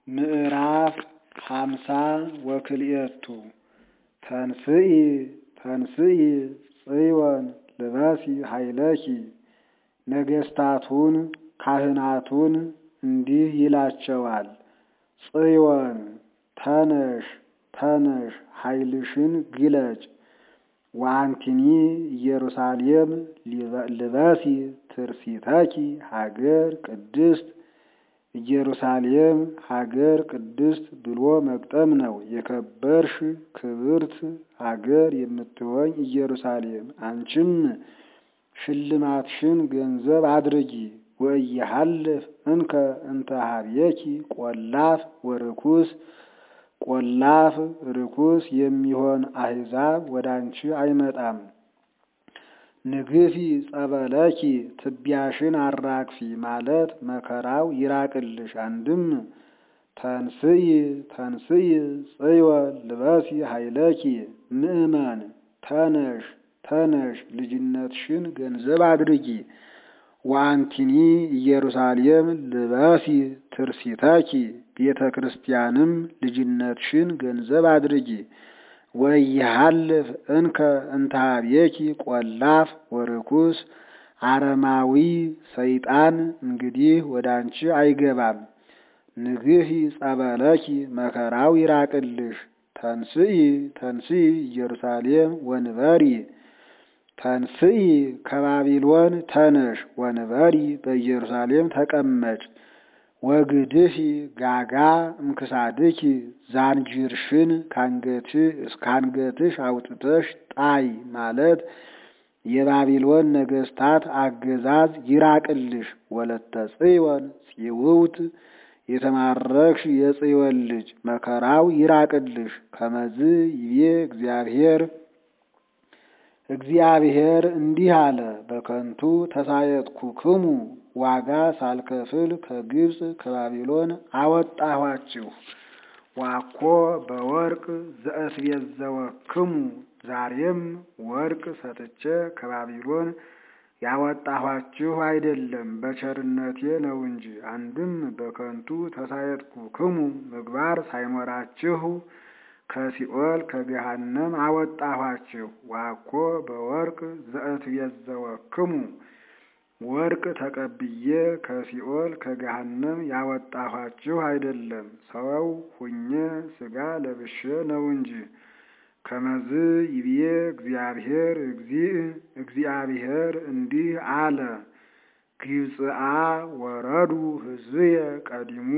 ምዕራፍ ሃምሳ ወክልኤቱ ተንስኢ ተንስኢ ጽዮን ልበሲ ኃይለኪ ነገሥታቱን ካህናቱን እንዲህ ይላቸዋል። ጽዮን ተነሽ ተነሽ ኃይልሽን ግለጭ። ወአንቲኒ ኢየሩሳሌም ልበሲ ትርሲተኪ ሀገር ቅድስት ኢየሩሳሌም ሀገር ቅድስት ብሎ መግጠም ነው። የከበርሽ ክብርት ሀገር የምትሆኝ ኢየሩሳሌም አንቺም ሽልማትሽን ገንዘብ አድርጊ። ወኢይሃልፍ እንከ እንተ ኀቤኪ ቈላፍ ወርኩስ ቈላፍ ርኩስ የሚሆን አሕዛብ ወደ አንቺ አይመጣም። ንግፊ ጸበለኪ ትቢያሽን አራግፊ ማለት መከራው ይራቅልሽ። አንድም ተንስኢ ተንስኢ ጽዮን ልበሲ ኃይለኪ ምእመን ተነሽ ተነሽ ልጅነትሽን ገንዘብ አድርጊ። ወአንቲኒ ኢየሩሳሌም ልበሲ ትርሲተኪ ቤተ ክርስቲያንም ልጅነትሽን ገንዘብ አድርጊ። ወኢይሃልፍ እንከ እንተ ኀቤኪ ቈላፍ ወርኩስ አረማዊ ሰይጣን እንግዲህ ወደ አንቺ አይገባም። ንግሂ ጸበለኪ መከራው ይራቅልሽ። ተንስኢ ተንስኢ ኢየሩሳሌም ወንበሪ ተንስኢ ከባቢሎን ተነሽ ወንበሪ በኢየሩሳሌም ተቀመጭ። ወግድፊ ጋጋ እምክሳድኪ ዛንጅርሽን ካንገትሽ እስከ አንገትሽ አውጥተሽ ጣይ ማለት የባቢሎን ነገሥታት አገዛዝ ይራቅልሽ። ወለተ ጽዮን ጽውውት የተማረክሽ የጽዮን ልጅ መከራው ይራቅልሽ። ከመዝ ይቤ እግዚአብሔር እግዚአብሔር እንዲህ አለ፣ በከንቱ ተሳየጥኩክሙ ዋጋ ሳልከፍል ከግብፅ ከባቢሎን አወጣኋችሁ። ዋኮ በወርቅ ዘእስቤዘወክሙ ዛሬም ወርቅ ሰጥቼ ከባቢሎን ያወጣኋችሁ አይደለም በቸርነቴ ነው እንጂ። አንድም በከንቱ ተሳየጥኩክሙ ምግባር ሳይኖራችሁ ከሲኦል ከገሃነም አወጣኋችሁ። ዋኮ በወርቅ ዘእትቤዘወክሙ ወርቅ ተቀብዬ ከሲኦል ከገሃነም ያወጣኋችሁ አይደለም ሰው ሁኜ ሥጋ ለብሼ ነው እንጂ። ከመዝ ይብዬ እግዚአብሔር እግዚእ እግዚአብሔር እንዲህ አለ፣ ግብፅአ ወረዱ ሕዝብየ ቀዲሙ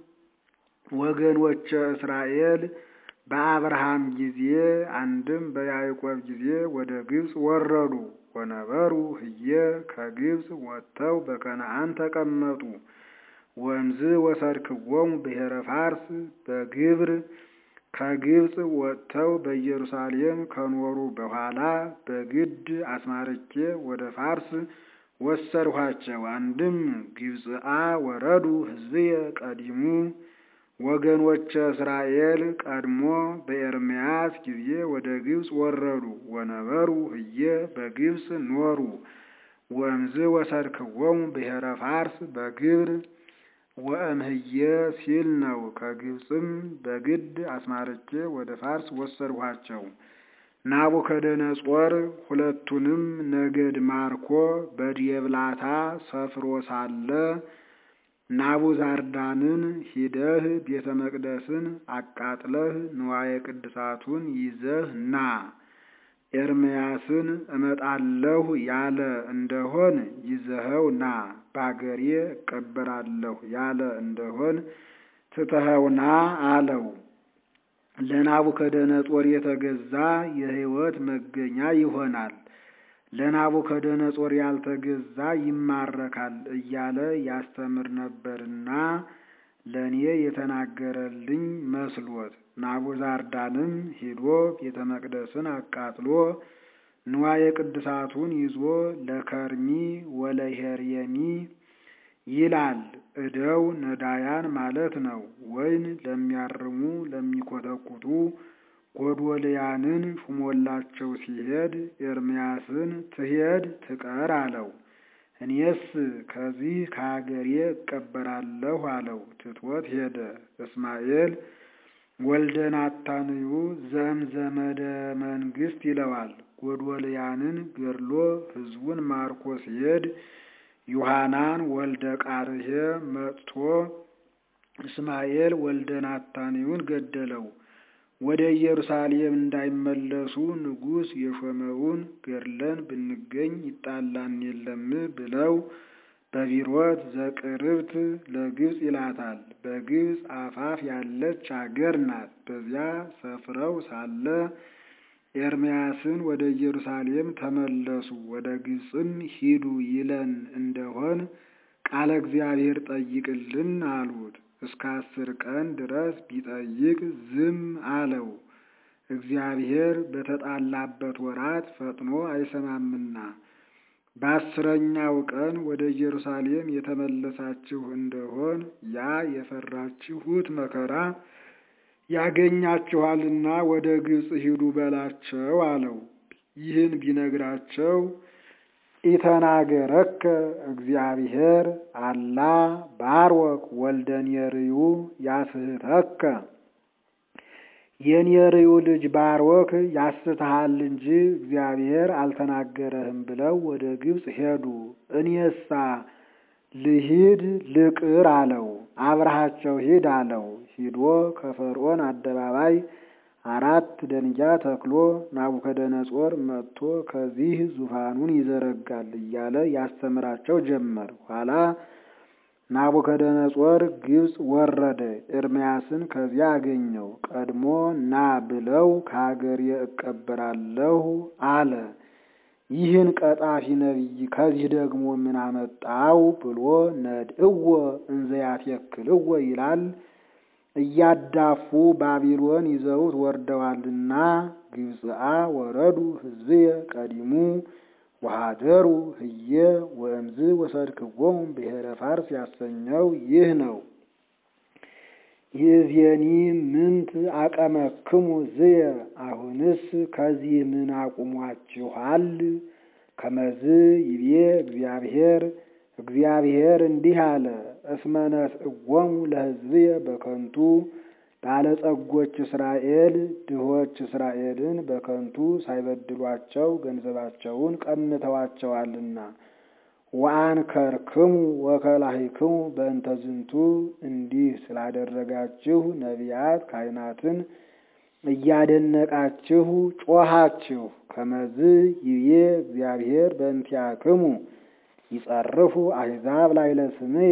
ወገኖቼ እስራኤል በአብርሃም ጊዜ አንድም በያዕቆብ ጊዜ ወደ ግብፅ ወረዱ። ወነበሩ ህየ ከግብፅ ወጥተው በከነዓን ተቀመጡ። ወንዝ ወሰድክዎሙ ብሔረ ፋርስ በግብር ከግብፅ ወጥተው በኢየሩሳሌም ከኖሩ በኋላ በግድ አስማርኬ ወደ ፋርስ ወሰድኋቸው። አንድም ግብፅአ ወረዱ ሕዝብየ ቀዲሙ ወገኖቼ እስራኤል ቀድሞ በኤርምያስ ጊዜ ወደ ግብፅ ወረዱ። ወነበሩ ህየ በግብፅ ኖሩ። ወእምዝ ወሰድክዎሙ ብሔረ ፋርስ በግብር ወእምህየ ሲል ነው። ከግብፅም በግድ አስማርቼ ወደ ፋርስ ወሰድኋቸው። ናቡከደነጾር ሁለቱንም ነገድ ማርኮ በዲየብላታ ሰፍሮ ሳለ ናቡዛርዳንን ሂደህ ቤተ መቅደስን አቃጥለህ ንዋየ ቅድሳቱን ይዘህ ና፣ ኤርምያስን እመጣለሁ ያለ እንደሆን ይዘኸው ና፣ ባገሬ እቀበራለሁ ያለ እንደሆን ትተኸው ና አለው። ለናቡከደነጾር የተገዛ የሕይወት መገኛ ይሆናል ለናቡከደነጾር ያልተገዛ ይማረካል እያለ ያስተምር ነበርና ለእኔ የተናገረልኝ መስሎት። ናቡዛርዳንም ሂዶ ቤተ መቅደስን አቃጥሎ ንዋየ ቅድሳቱን ይዞ ለከርሚ ወለሄርየሚ ይላል። እደው ነዳያን ማለት ነው። ወይን ለሚያርሙ ለሚኮተኩቱ ጎዶልያንን ሹሞላቸው ሲሄድ ኤርምያስን ትሄድ ትቀር አለው። እኔስ ከዚህ ከሀገሬ እቀበራለሁ አለው። ትቶት ሄደ። እስማኤል ወልደ ናታንዩ ዘእምዘመደ መንግስት ይለዋል። ጎዶልያንን ገድሎ ሕዝቡን ማርኮ ሲሄድ ዮሐናን ወልደ ቃርሄ መጥቶ እስማኤል ወልደ ናታንዩን ገደለው። ወደ ኢየሩሳሌም እንዳይመለሱ ንጉሥ የሾመውን ገድለን ብንገኝ ይጣላን የለም ብለው በቢሮት ዘቅርብት ለግብፅ ይላታል። በግብፅ አፋፍ ያለች አገር ናት። በዚያ ሰፍረው ሳለ ኤርምያስን ወደ ኢየሩሳሌም ተመለሱ፣ ወደ ግብፅም ሂዱ ይለን እንደሆን ቃለ እግዚአብሔር ጠይቅልን አሉት። እስከ አስር ቀን ድረስ ቢጠይቅ ዝም አለው። እግዚአብሔር በተጣላበት ወራት ፈጥኖ አይሰማምና። በአስረኛው ቀን ወደ ኢየሩሳሌም የተመለሳችሁ እንደሆን ያ የፈራችሁት መከራ ያገኛችኋልና ወደ ግብፅ ሂዱ በላቸው አለው። ይህን ቢነግራቸው ኢተናገረከ እግዚአብሔር አላ ባርወክ ወልደ ኔርዩ ያስህተከ የኔርዩ ልጅ ባርወክ ያስትሃል እንጂ እግዚአብሔር አልተናገረህም ብለው ወደ ግብፅ ሄዱ። እኔሳ ልሂድ ልቅር አለው። አብረሃቸው ሂድ አለው። ሂዶ ከፈርዖን አደባባይ አራት ደንጊያ ተክሎ ናቡከደነጾር መጥቶ ከዚህ ዙፋኑን ይዘረጋል እያለ ያስተምራቸው ጀመር። ኋላ ናቡከደነጾር ግብፅ ወረደ። ኤርምያስን ከዚያ አገኘው። ቀድሞ ና ብለው ከሀገሬ እቀበራለሁ አለ። ይህን ቀጣፊ ነቢይ ከዚህ ደግሞ ምን አመጣው ብሎ ነድእዎ እንዘያትየክልዎ ይላል። እያዳፉ ባቢሎን ይዘውት ወርደዋልና ግብፅአ ወረዱ ሕዝብየ ቀዲሙ ወሃደሩ ህየ ወእምዝ ወሰድክዎሙ ብሔረ ፋርስ ያሰኘው ይህ ነው። ይእዜኒ ምንት አቀመክሙ ዝየ አሁንስ ከዚህ ምን አቁሟችኋል? ከመዝ ይቤ እግዚአብሔር እግዚአብሔር እንዲህ አለ፣ እስመ ነስእዎሙ ለሕዝብየ በከንቱ ባለጸጎች እስራኤል ድሆች እስራኤልን በከንቱ ሳይበድሏቸው ገንዘባቸውን ቀምተዋቸዋልና። ወአንከርክሙ ወከላሂክሙ በእንተ ዝንቱ እንዲህ ስላደረጋችሁ ነቢያት ካህናትን እያደነቃችሁ ጮኻችሁ። ከመዝ ይቤ እግዚአብሔር በእንቲአክሙ ይጸርፉ አሕዛብ ላዕለ ስምየ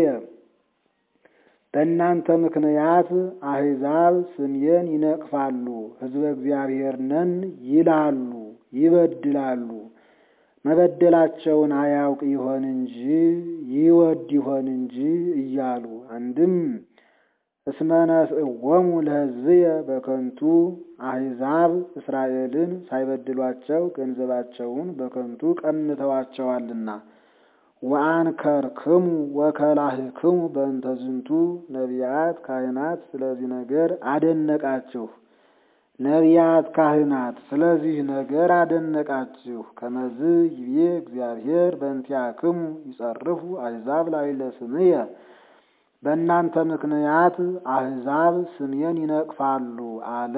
በእናንተ ምክንያት አሕዛብ ስምዬን ይነቅፋሉ፣ ሕዝበ እግዚአብሔር ነን ይላሉ፣ ይበድላሉ። መበደላቸውን አያውቅ ይሆን እንጂ ይወድ ይሆን እንጂ እያሉ አንድም እስመ ነስእዎሙ ለሕዝብየ በከንቱ አሕዛብ እስራኤልን ሳይበድሏቸው ገንዘባቸውን በከንቱ ቀምተዋቸዋልና። ወአንከርክሙ ወከላህክሙ በእንተ ዝንቱ ነቢያት ካህናት ስለዚህ ነገር አደነቃችሁ። ነቢያት ካህናት ስለዚህ ነገር አደነቃችሁ። ከመዝ ይቤ እግዚአብሔር በእንቲአክሙ ይጸርፉ አሕዛብ ላዕለ ስምየ በእናንተ ምክንያት አሕዛብ ስሜን ይነቅፋሉ አለ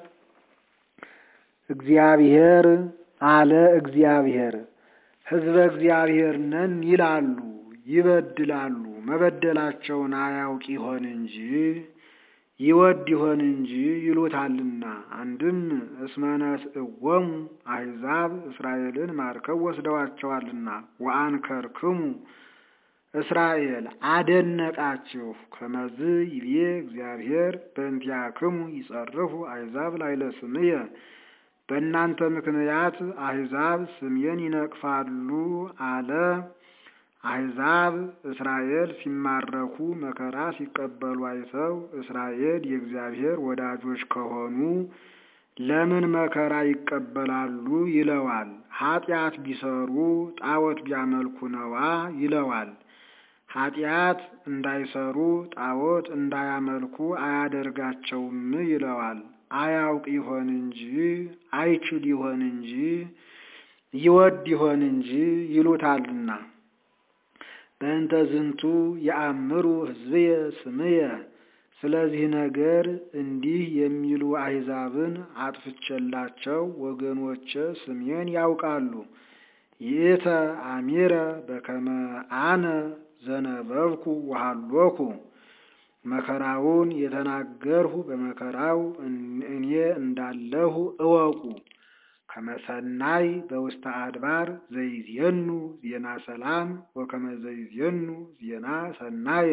እግዚአብሔር አለ እግዚአብሔር ሕዝበ እግዚአብሔር ነን ይላሉ፣ ይበድላሉ። መበደላቸውን አያውቅ ይሆን እንጂ ይወድ ይሆን እንጂ ይሉታልና። አንድም እስመ ነስእዎሙ አሕዛብ እስራኤልን ማርከው ወስደዋቸዋልና። ወአንከርክሙ እስራኤል አደነቃችሁ። ከመዝ ይቤ እግዚአብሔር በእንቲአክሙ ይጸርፉ አሕዛብ ላዕለ ስምየ በእናንተ ምክንያት አሕዛብ ስሜን ይነቅፋሉ አለ። አሕዛብ እስራኤል ሲማረኩ መከራ ሲቀበሉ አይተው እስራኤል የእግዚአብሔር ወዳጆች ከሆኑ ለምን መከራ ይቀበላሉ ይለዋል። ኃጢአት ቢሰሩ ጣዖት ቢያመልኩ ነዋ ይለዋል። ኃጢአት እንዳይሰሩ ጣዖት እንዳያመልኩ አያደርጋቸውም ይለዋል። አያውቅ ይሆን እንጂ አይችል ይሆን እንጂ ይወድ ይሆን እንጂ ይሉታልና። በእንተ ዝንቱ የአምሩ ሕዝብየ ስምየ ስለዚህ ነገር እንዲህ የሚሉ አሕዛብን አጥፍቼላቸው ወገኖቼ ስሜን ያውቃሉ። ይእተ አሚረ በከመ አነ ዘነበብኩ ወሃሎኩ መከራውን የተናገርሁ በመከራው እኔ እንዳለሁ እወቁ። ከመሰናይ በውስተ አድባር ዘይዜኑ ዜና ሰላም ወከመ ዘይዜኑ ዜና ሰናየ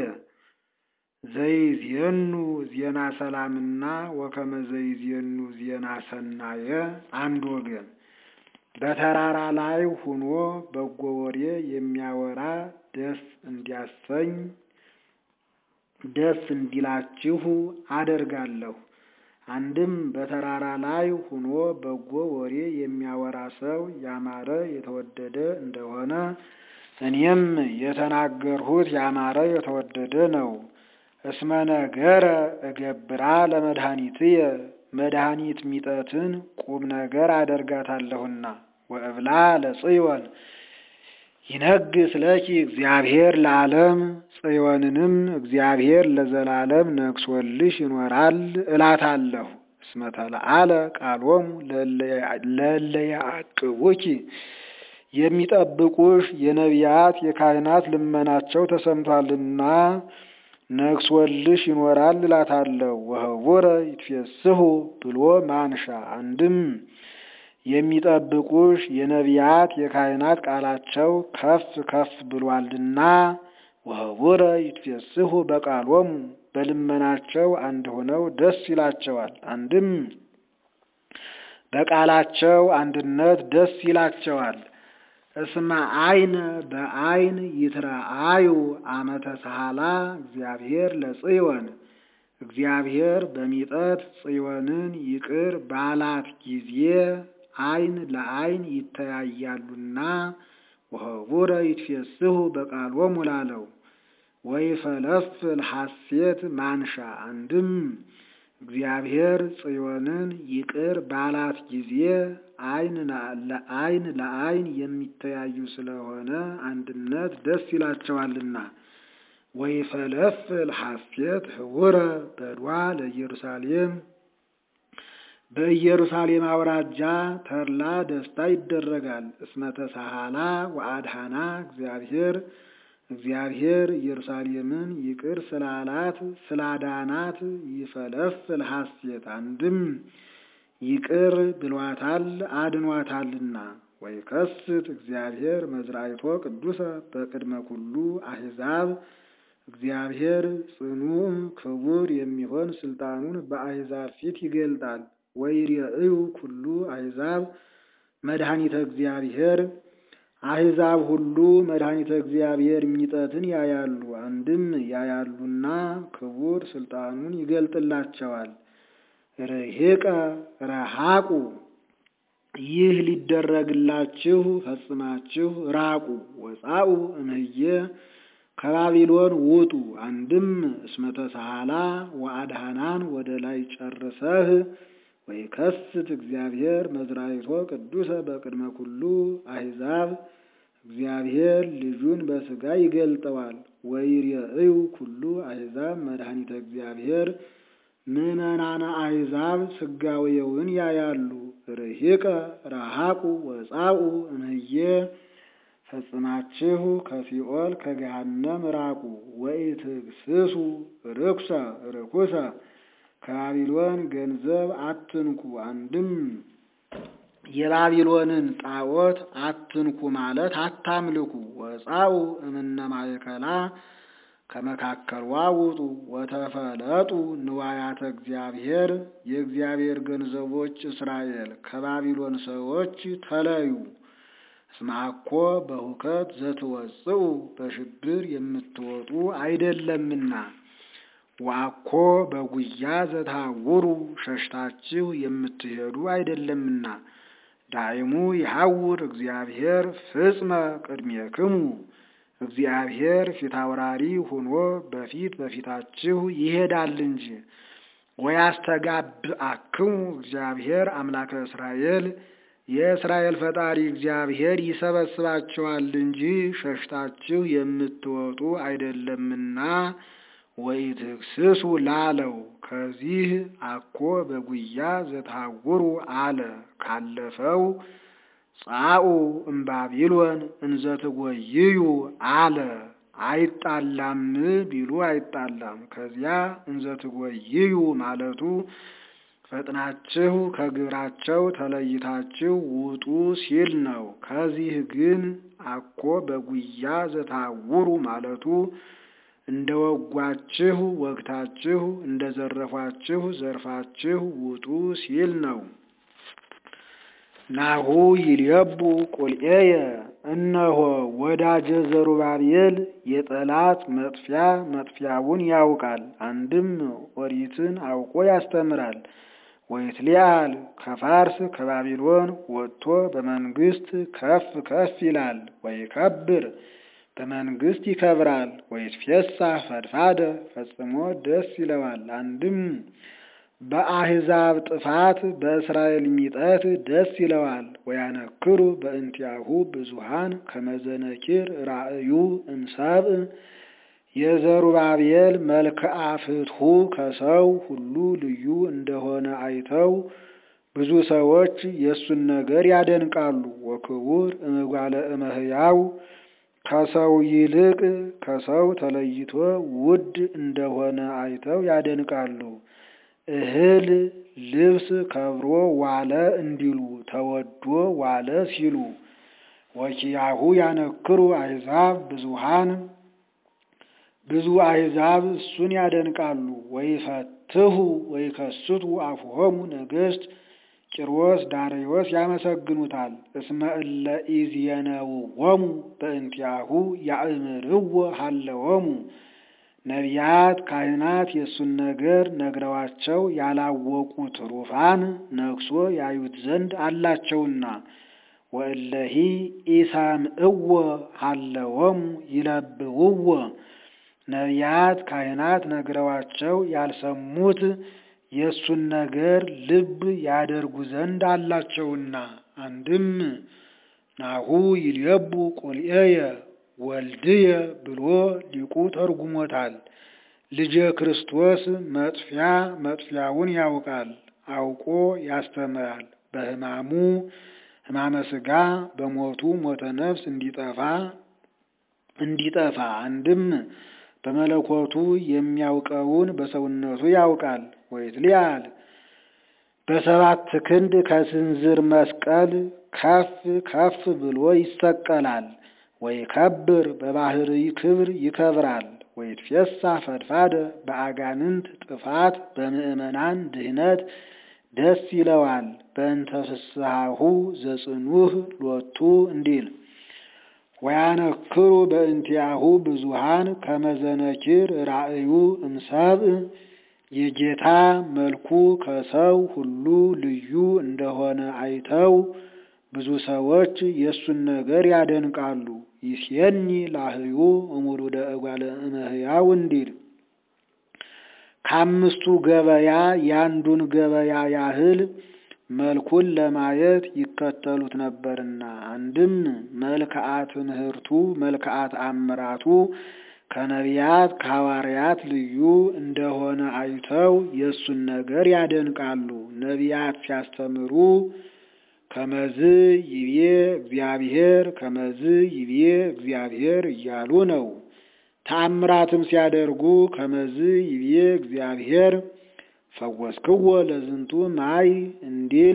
ዘይዜኑ ዜና ሰላምና ወከመ ዘይዜኑ ዜና ሰናየ አንድ ወገን። በተራራ ላይ ሁኖ በጎ ወሬ የሚያወራ ደስ እንዲያሰኝ ደስ እንዲላችሁ አደርጋለሁ። አንድም በተራራ ላይ ሁኖ በጎ ወሬ የሚያወራ ሰው ያማረ የተወደደ እንደሆነ እኔም የተናገርሁት ያማረ የተወደደ ነው። እስመ ነገረ እገብራ ለመድኃኒትየ መድኃኒት ሚጠትን ቁም ነገር አደርጋታለሁና ወእብላ ለጽዮን ይነግስ ለኪ እግዚአብሔር ለዓለም ጽዮንንም እግዚአብሔር ለዘላለም ነግሶልሽ ይኖራል እላታለሁ። እስመ ተለዓለ ቃሎሙ ለእለ ያዕቅቡኪ የሚጠብቁሽ የነቢያት የካህናት ልመናቸው ተሰምቷልና ነግሶልሽ ይኖራል እላታለሁ። ወህቡረ ይትፌስሑ ብሎ ማንሻ አንድም የሚጠብቁሽ የነቢያት የካህናት ቃላቸው ከፍ ከፍ ብሏልና ወህቡረ ይትፌስሑ በቃሎሙ በልመናቸው አንድ ሆነው ደስ ይላቸዋል። አንድም በቃላቸው አንድነት ደስ ይላቸዋል። እስመ አይነ በአይን ይትረአዩ አመተ ሰሃላ እግዚአብሔር ለጽዮን እግዚአብሔር በሚጠት ጽዮንን ይቅር ባላት ጊዜ አይን ለአይን ይተያያሉና ወህቡረ ይትፌስሑ በቃሎሙ ላለው ወይፈለፍል ሐሴት ማንሻ አንድም እግዚአብሔር ጽዮንን ይቅር ባላት ጊዜ አይን ለአይን ለአይን የሚተያዩ ስለሆነ አንድነት ደስ ይላቸዋልና ወይፈለፍል ሐሴት ህቡረ በድዋ ለኢየሩሳሌም በኢየሩሳሌም አውራጃ ተድላ ደስታ ይደረጋል። እስመ ተሳሃላ ወአድሃና እግዚአብሔር እግዚአብሔር ኢየሩሳሌምን ይቅር ስላላት ስላዳናት ይፈለፍል ሐሴት አንድም ይቅር ብሏታል አድኗታልና። ወይከስት እግዚአብሔር መዝራይቶ ቅዱሰ በቅድመ ኩሉ አሕዛብ እግዚአብሔር ጽኑዕ ክቡር የሚሆን ስልጣኑን በአሕዛብ ፊት ይገልጣል። ወይሬእዩ ኩሉ አሕዛብ መድኃኒተ እግዚአብሔር አሕዛብ ሁሉ መድኃኒተ እግዚአብሔር ሚጠትን ያያሉ። አንድም ያያሉና ክቡር ስልጣኑን ይገልጥላቸዋል። ርሂቀ ረሃቁ ይህ ሊደረግላችሁ ፈጽማችሁ ራቁ። ወፃኡ እምህየ ከባቢሎን ውጡ። አንድም እስመ ተሳሃላ ወአድሃናን ወደ ላይ ጨርሰህ ወይከስት እግዚአብሔር መዝራይቶ ቅዱሰ በቅድመ ኩሉ አሕዛብ እግዚአብሔር ልጁን በሥጋ ይገልጠዋል። ወይሬእዩ ኩሉ አሕዛብ መድኃኒተ እግዚአብሔር ምዕመናነ አሕዛብ ሥጋዌውን ያያሉ። ርሂቀ ረሃቁ ወፃኡ እምህየ ፈጽማችሁ ከሲኦል ከገሃነም ራቁ። ወኢትግስሱ ርኩሰ ርኩሰ ከባቢሎን ገንዘብ አትንኩ። አንድም የባቢሎንን ጣዖት አትንኩ ማለት አታምልኩ። ወፃኡ እምነ ማእከላ ከመካከልዋ ውጡ። ወተፈለጡ ንዋያተ እግዚአብሔር የእግዚአብሔር ገንዘቦች እስራኤል ከባቢሎን ሰዎች ተለዩ። እስመ አኮ በሁከት ዘትወጽኡ በሽብር የምትወጡ አይደለምና ወአኮ በጉያ ዘታውሩ ሸሽታችሁ የምትሄዱ አይደለምና። ዳይሙ ይሐውር እግዚአብሔር ፍጽመ ቅድሜክሙ እግዚአብሔር ፊታውራሪ ሆኖ በፊት በፊታችሁ ይሄዳል እንጂ። ወያስተጋብአክሙ እግዚአብሔር አምላከ እስራኤል የእስራኤል ፈጣሪ እግዚአብሔር ይሰበስባችኋል እንጂ ሸሽታችሁ የምትወጡ አይደለምና ወኢትክስሱ ላለው ከዚህ አኮ በጉያ ዘታውሩ አለ ካለፈው ጻኡ እምባቢሎን እንዘትጎይዩ አለ አይጣላም ቢሉ አይጣላም። ከዚያ እንዘትጎይዩ ማለቱ ፈጥናችሁ ከግብራቸው ተለይታችሁ ውጡ ሲል ነው። ከዚህ ግን አኮ በጉያ ዘታውሩ ማለቱ እንደ ወጓችሁ ወግታችሁ እንደ ዘረፏችሁ ዘርፋችሁ ውጡ ሲል ነው። ናሁ ይልየቡ ቁልኤየ እነሆ ወዳጀ ዘሩባቤል የጠላት መጥፊያ መጥፊያውን ያውቃል። አንድም ኦሪትን አውቆ ያስተምራል። ወይትሊአል ከፋርስ ከባቢሎን ወጥቶ በመንግስት ከፍ ከፍ ይላል። ወይከብር በመንግስት ይከብራል። ወይትፌሳ ፈድፋደ ፈጽሞ ደስ ይለዋል። አንድም በአሕዛብ ጥፋት በእስራኤል ሚጠት ደስ ይለዋል። ወያነክሩ በእንቲአሁ ብዙሃን ከመዘነኪር ራእዩ እምሰብእ የዘሩባቤል መልክዓ ፍትሑ ከሰው ሁሉ ልዩ እንደሆነ አይተው ብዙ ሰዎች የእሱን ነገር ያደንቃሉ። ወክቡር እምጓለ እመሕያው ከሰው ይልቅ ከሰው ተለይቶ ውድ እንደሆነ አይተው ያደንቃሉ። እህል ልብስ ከብሮ ዋለ እንዲሉ ተወዶ ዋለ ሲሉ ወኪያሁ ያነክሩ አሕዛብ ብዙሃን ብዙ አሕዛብ እሱን ያደንቃሉ። ወይፈትሁ ወይከስቱ አፉሆሙ ነገሥት ቂሮስ ዳርዮስ ያመሰግኑታል። እስመ እለ ኢዜነውዎሙ በእንቲአሁ ያእምርዎ ሀለዎሙ ነቢያት ካህናት የእሱን ነገር ነግረዋቸው ያላወቁ ትሩፋን ነግሶ ያዩት ዘንድ አላቸውና። ወእለሂ ኢሰምዕዎ ሀለዎሙ ይለብውዎ ነቢያት ካህናት ነግረዋቸው ያልሰሙት የእሱን ነገር ልብ ያደርጉ ዘንድ አላቸውና። አንድም ናሁ ይልየቡ ቁልኤየ ወልድየ ብሎ ሊቁ ተርጉሞታል። ልጄ ክርስቶስ መጥፊያ መጥፊያውን ያውቃል፣ አውቆ ያስተምራል። በሕማሙ ሕማመ ሥጋ በሞቱ ሞተ ነፍስ እንዲጠፋ እንዲጠፋ አንድም በመለኮቱ የሚያውቀውን በሰውነቱ ያውቃል። ወይትሊአል በሰባት ክንድ ከስንዝር መስቀል ከፍ ከፍ ብሎ ይሰቀላል። ወይከብር በባህሪ ክብር ይከብራል። ወይትፌሳ ፈድፋደ በአጋንንት ጥፋት በምእመናን ድህነት ደስ ይለዋል። በእንተ ፍስሐሁ ዘጽኑህ ሎቱ እንዲል ወያነክሩ በእንቲአሁ ብዙሃን ከመዘነኪር ራእዩ እምሰብእ የጌታ መልኩ ከሰው ሁሉ ልዩ እንደሆነ አይተው ብዙ ሰዎች የእሱን ነገር ያደንቃሉ። ይሴኒ ላህዩ እሙሉደ እጓለ እመሕያው እንዲል ከአምስቱ ገበያ የአንዱን ገበያ ያህል መልኩን ለማየት ይከተሉት ነበርና። አንድም መልክዓት ትምህርቱ መልክዓት አምራቱ ከነቢያት ከሐዋርያት ልዩ እንደሆነ አይተው የእሱን ነገር ያደንቃሉ። ነቢያት ሲያስተምሩ ከመዝ ይቤ እግዚአብሔር ከመዝ ይቤ እግዚአብሔር እያሉ ነው። ተአምራትም ሲያደርጉ ከመዝ ይቤ እግዚአብሔር ፈወስክዎ ለዝንቱ ማይ እንዲል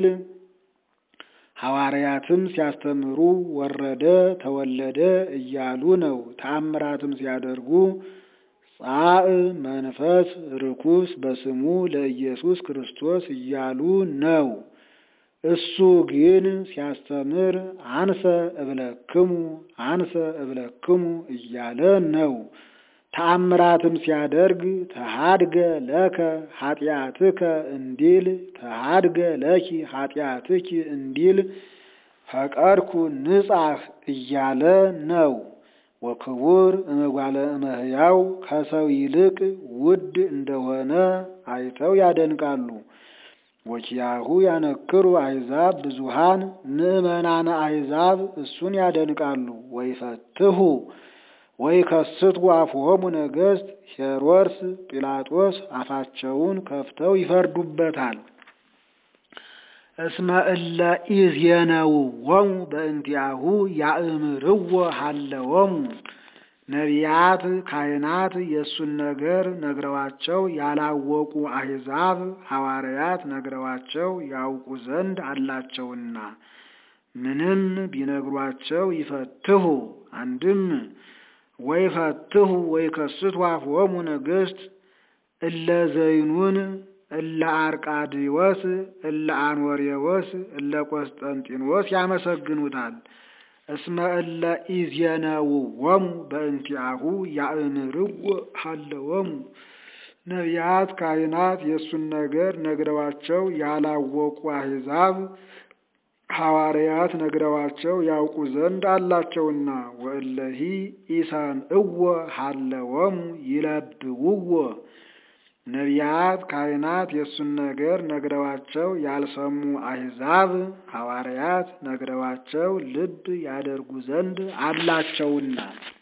ሐዋርያትም ሲያስተምሩ ወረደ ተወለደ እያሉ ነው። ተአምራትም ሲያደርጉ ጻእ መንፈስ ርኩስ በስሙ ለኢየሱስ ክርስቶስ እያሉ ነው። እሱ ግን ሲያስተምር አንሰ እብለክሙ አንሰ እብለክሙ እያለ ነው። ተአምራትም ሲያደርግ ተሃድገ ለከ ኃጢአትከ እንዲል ተሃድገ ለኪ ኃጢአትኪ እንዲል ፈቀድኩ ንጻሕ እያለ ነው። ወክቡር እመጓለ እመሕያው ከሰው ይልቅ ውድ እንደሆነ አይተው ያደንቃሉ። ወኪያሁ ያነክሩ አሕዛብ ብዙሃን ምእመናነ አሕዛብ እሱን ያደንቃሉ። ወይፈትሁ ወይከስቱ አፍሆሙ ነገሥት ሄሮድስ ጲላጦስ አፋቸውን ከፍተው ይፈርዱበታል። እስመ እለ ኢዜነውዎሙ በእንቲአሁ ያእምርዎ ሀለዎሙ ነቢያት ካህናት የእሱን ነገር ነግረዋቸው ያላወቁ አሕዛብ ሐዋርያት ነግረዋቸው ያውቁ ዘንድ አላቸውና ምንም ቢነግሯቸው ይፈትሁ አንድም ወይፈትሁ ወይከስቱ አፍሆሙ ነገሥት እለ ዘይኑን እለ አርቃድዮስ እለ አንወሬዎስ እለ ቆስጠንጢኖስ ያመሰግኑታል። እስመ እለ ኢዜነውዎሙ በእንቲአሁ ያእምርዎ ሀለዎሙ ነቢያት ካህናት የእሱን ነገር ነግረዋቸው ያላወቁ አሕዛብ ሐዋርያት ነግረዋቸው ያውቁ ዘንድ አላቸውና ወእለሂ ኢሰምዕዎ ሀለዎሙ ይለብውዎ ነቢያት ካህናት የእሱን ነገር ነግረዋቸው ያልሰሙ አሕዛብ ሐዋርያት ነግረዋቸው ልብ ያደርጉ ዘንድ አላቸውና